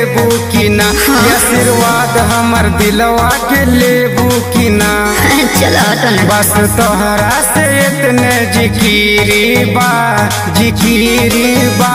देबू की ना ये आशीर्वाद हमर दिलवा के लेबू की ना चलो हटो ना बस तोहरा से इतने जिकिरी बा जिकिरी बा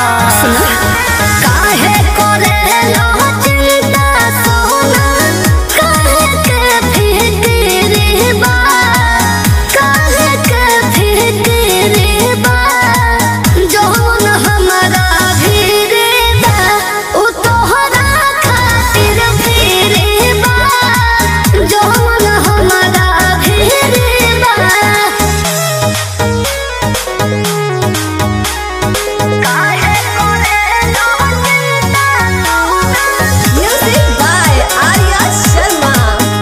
काहे करे लो चिंता सोना काहे के फिक्री बा काहे के फिक्री बा जौन हमरा भीरे बा उ तोहरा खातिर भीरे बा जौन हमरा भीरे बा काहे करे लो चिंता Music by Arya Sharma.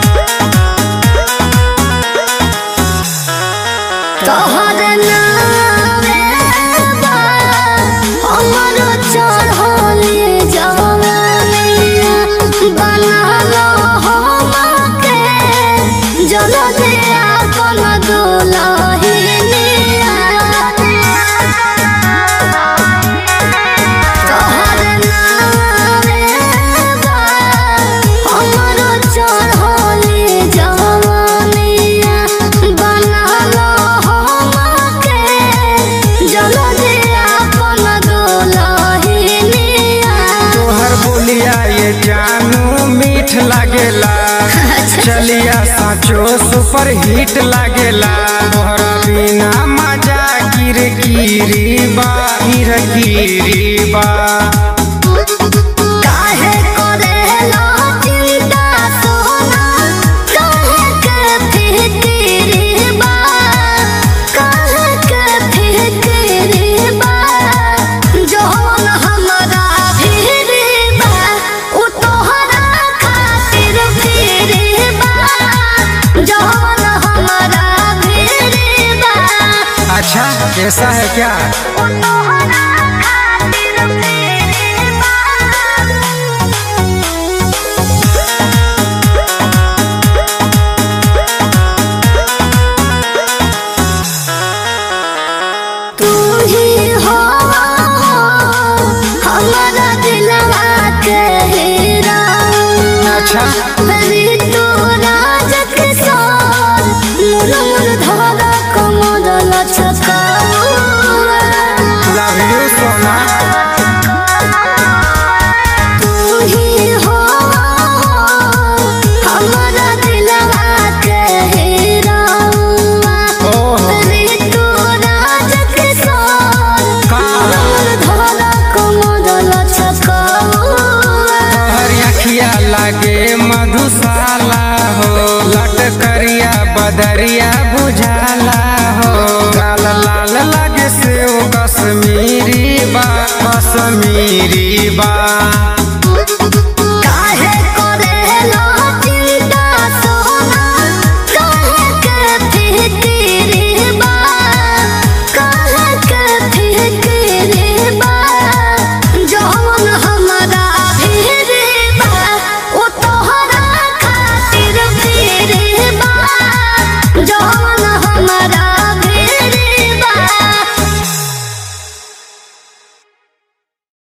तोहर नामे बा हमर चढ़ले जवानिया बनालो हमके जलदिया कोन दुलहिनिया तोहर नामे बा हमर चढ़ले जवानिया बनालो हमके जलदिया कोन दुलहिनिया तोहर बोलिया ये जानू मीठ लागेला चलिया साचो सुपर हिट लागेला तोहरा बिना मजा गिर गिरी बा गिर गिरी बा काहे करे लो चिंता सोना काहे के फिक्री बा काहे के फिक्री बा जौन हमरा भीरी बा उ तोहरा खातिर भीरी बा जौन हमरा भीरी बा अच्छा कैसा है क्या उ तोहरा खातिर भीरी बा तू ही हो हमारा दिलवा के हीरा अच्छा अरे तू राज किशोर मुर मुर धारा कमर लचका लव यू सोना तू ही हो हमारा दिलवा के हीरा ओह अरे तू राज किशोर का धारा कमर लचका तोहर अखिया लागे मधुशाला हो लटकरिया बदरिया बुझाला हो लाल लाल लागे से कश्मीरी बा कश्मीरी बा